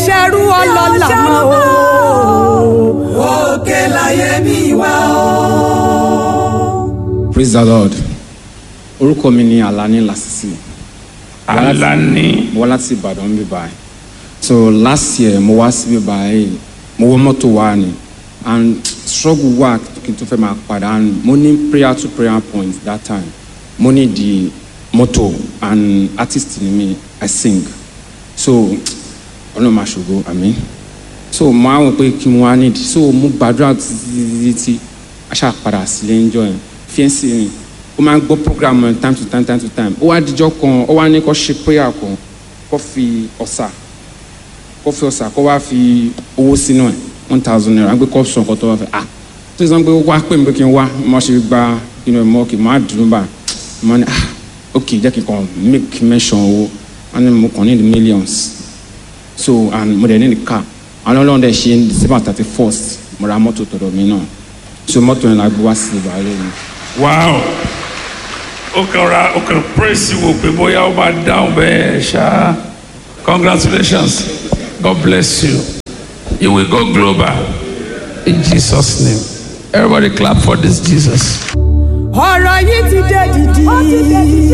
ṣerú ọlọ́lá mọ́ o. òkè láyé mi wá o. praise the lord orúkọ mi ni alani lasisi Alani. mo wá láti ìbàdàn bí báyìí so last year mo wá síbí báyìí mo wọ mọ́tò wá ni and struggle wá kí n tó fẹ́ máa padà and mo ní prayer to prayer point that time mo ní di mọ́tò and artist ni mi i sing so ọlọ́run máa ṣògo àmín so mo á wọ pé kí n wá nídìí so mo gbàdúrà títí títí aṣá padà sílé ń jọ yẹn fiẹ́nsì mi ó máa ń gbọ́ program yẹn time to time time to time ó wá dijọ́ kan ó wá ní kó ṣe prayer kan kó fi ọ̀sà kó fi ọ̀sà kó wá fi owó sínú ẹ̀ one thousand naira gbé kó sọ nǹkan tó wá fẹ́ ah tó sọ pé wá pè mí pé kí n wá mo ṣe gba inú ẹ̀ mọ́ kí n má dùn bá mo ní ah ok jẹ́ kí n kàn make mention owó wọ́n ní mo kàn ní the millions so and mo dẹ̀ ní the car àwọn ọlọ́run dẹ̀ ṣe december thirty first mo ra mọ́tò tọ̀dọ̀ mi náà so mọ́tò yẹn la gbé wá sí ìbàlẹ̀ mi. Wow. O kàn ra o kàn praise wo pé bóyá ó máa dáhùn bẹ́ẹ̀ ṣá. Congratulations. God bless you. You will go global in Jesus' name. Everybody clap for this Jesus. ọ̀rọ̀ yìí ti dé dìdì.